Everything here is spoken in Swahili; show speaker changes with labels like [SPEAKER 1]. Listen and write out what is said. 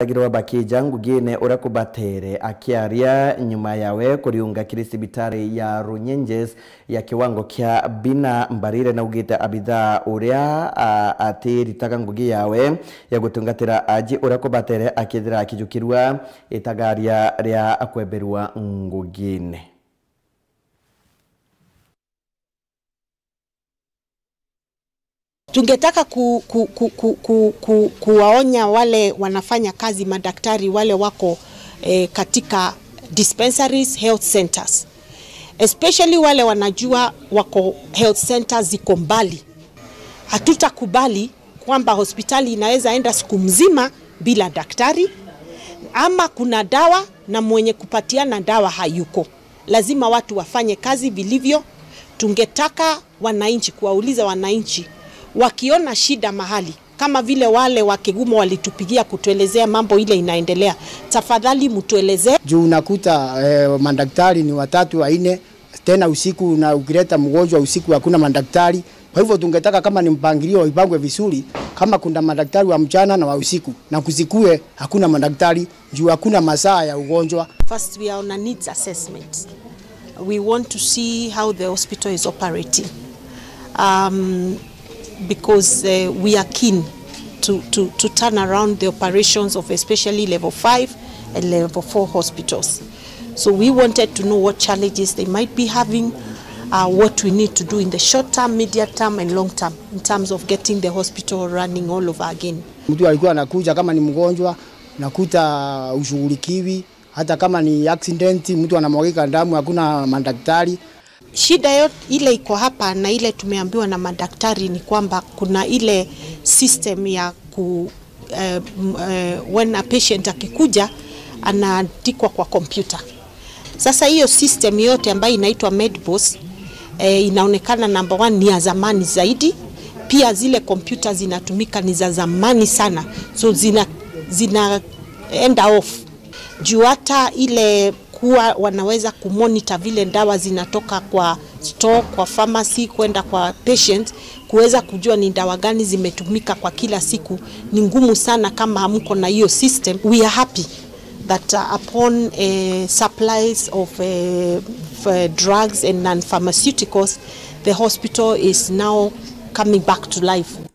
[SPEAKER 1] agirwa bakija ngugine urakubatere akiaria nyuma yawe kuriunga kiri sibitari ya runyenjes ya kiwango kya bina mbarire na ugite abitha uria ati ritaga ngugi yawe ya gutungatira aji urakubatere akithira akijukirwa itagaria ria kweberwa ngugine
[SPEAKER 2] Tungetaka ku, ku, ku, ku, ku, ku, kuwaonya wale wanafanya kazi madaktari wale wako eh, katika dispensaries, health centers especially wale wanajua wako health centers ziko mbali. Hatutakubali kwamba hospitali inaweza enda siku mzima bila daktari, ama kuna dawa na mwenye kupatiana dawa hayuko. Lazima watu wafanye kazi vilivyo. Tungetaka wananchi, kuwauliza wananchi wakiona shida mahali kama vile wale wa Kigumo walitupigia kutuelezea mambo ile inaendelea, tafadhali mtuelezee.
[SPEAKER 3] juu unakuta eh, madaktari ni watatu wanne, tena usiku, na ukileta mgonjwa usiku hakuna madaktari. Kwa hivyo tungetaka kama ni mpangilio ipangwe vizuri, kama kuna madaktari wa mchana na wa usiku, na kusikue hakuna madaktari juu hakuna masaa ya ugonjwa.
[SPEAKER 2] First, we are on a needs assessment. We want to see how the hospital is operating. Um, because uh, we are keen to, to, to turn around the operations of especially level 5 and level 4 hospitals. So we wanted to know what challenges they might be having, uh, what we need to do in the short term, medium term and long term in terms of getting the hospital running all over again.
[SPEAKER 3] Mtu alikuwa anakuja kama ni mgonjwa, nakuta ushughulikiwi, hata kama ni accident, mtu anamwagika damu, hakuna madaktari.
[SPEAKER 2] Shida yote ile iko hapa na ile tumeambiwa na madaktari ni kwamba kuna ile system ya ku uh, uh, when a patient akikuja anaandikwa kwa kompyuta. Sasa hiyo system yote ambayo inaitwa Medbus eh, inaonekana number one ni ya zamani zaidi. Pia zile kompyuta zinatumika ni za zamani sana, so zina, zina end off juu hata ile kuwa wanaweza kumonitor vile dawa zinatoka kwa store, kwa pharmacy kwenda kwa patient, kuweza kujua ni dawa gani zimetumika kwa kila siku ni ngumu sana kama hamko na hiyo system. We are happy that uh, upon uh, supplies of uh, f- drugs and non-pharmaceuticals, the hospital is now coming back to life.